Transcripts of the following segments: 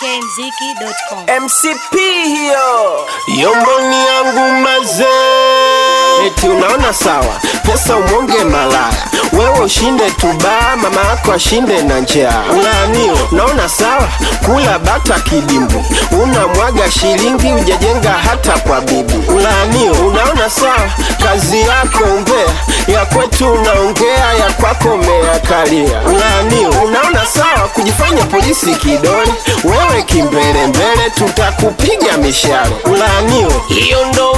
ikmziki.com. MCP hiyo yomboni yangu mazee, eti unaona sawa, pesa umwonge malaya, wewe ushinde tubaa, mama yako ashinde na njaa. Ulaaniwe, unaona sawa, kula bata kidimbwi, unamwaga shilingi, ujajenga hata kwa bibi. Ulaaniwe, unaona sawa, kazi yako umbea, ya kwetu unaongea, ya kwako umeakalia. Ulaaniwe, unaona sawa, kujifanya polisi kidole, wewe kimbelembele, tutakupiga mishale. Ulaaniwe, hiyo ndo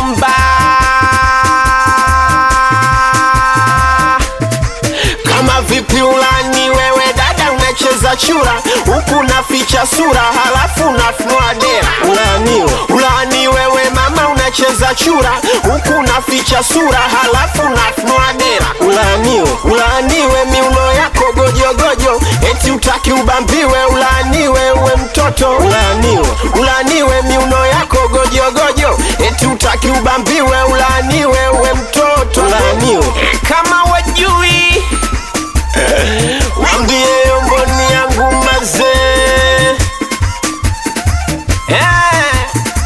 mbaya kama vipi ulani wewe dada unacheza chura huku naficha sura halafu nafunua dera ulaniwe ulani wewe mama unacheza chura huku naficha sura halafu nafunua dera ulaniwe ulaniwe miuno yako gojogojo eti utaki ubambiwe ulaniwe uwe mtoto ulaniwe ulaniwe miuno yako gojogojo eti utaki ubambiwe ulaniwe uwe mtoto ulaniwe kama wajui Wambie mboni yangu mazee Eh,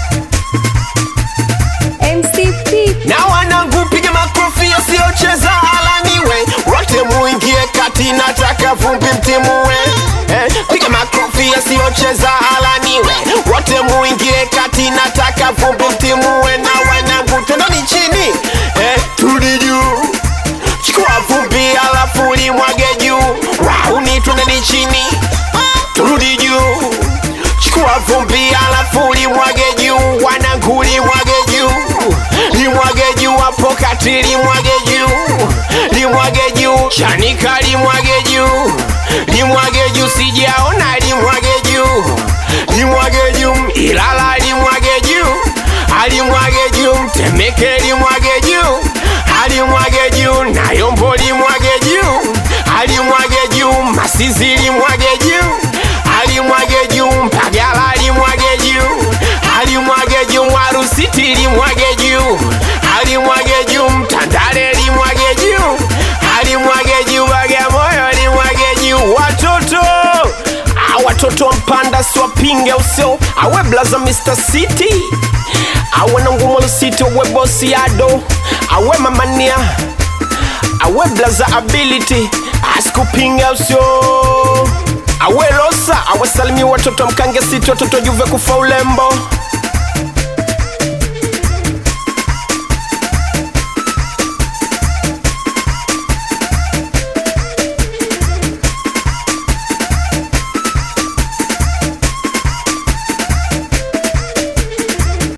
MCP na wanangu piga makofi yasiyocheza alaniwe wote muingie kati nataka vumbi mtimue eh, piga makofi yasiyocheza alaniwe wote muingie kati nataka vumbi mtimue na wanangu tendani chini eh, turudi juu chukua vumbi alafu limwage juu wauni twendeni chini turudi juu chukua vumbi alafu limwage juu wanangu limwage juu limwage juu hapo kati limwage juu limwage juu chanika limwage juu limwage juu sijaona limwage juu limwage juu ilala limwage juu alimwage juu mtemeke limwage juu alimwage juu nayombo limwage juu alimwage juu masizi limwage juu alimwage juu mpagala limwage juu alimwage juu mwarusiti limwage juu alimwage juu mtandale limwage juu alimwage juu bagamoyo limwage juu watoto Ah, watoto wa mpanda siwapinge usio awe blaza Mr. City awe na ngumo lusiti awe bosi ado awe mamania awe blaza ability asikupinge usio awe losa awasalimia watoto mkange siti watoto juve kufa ulembo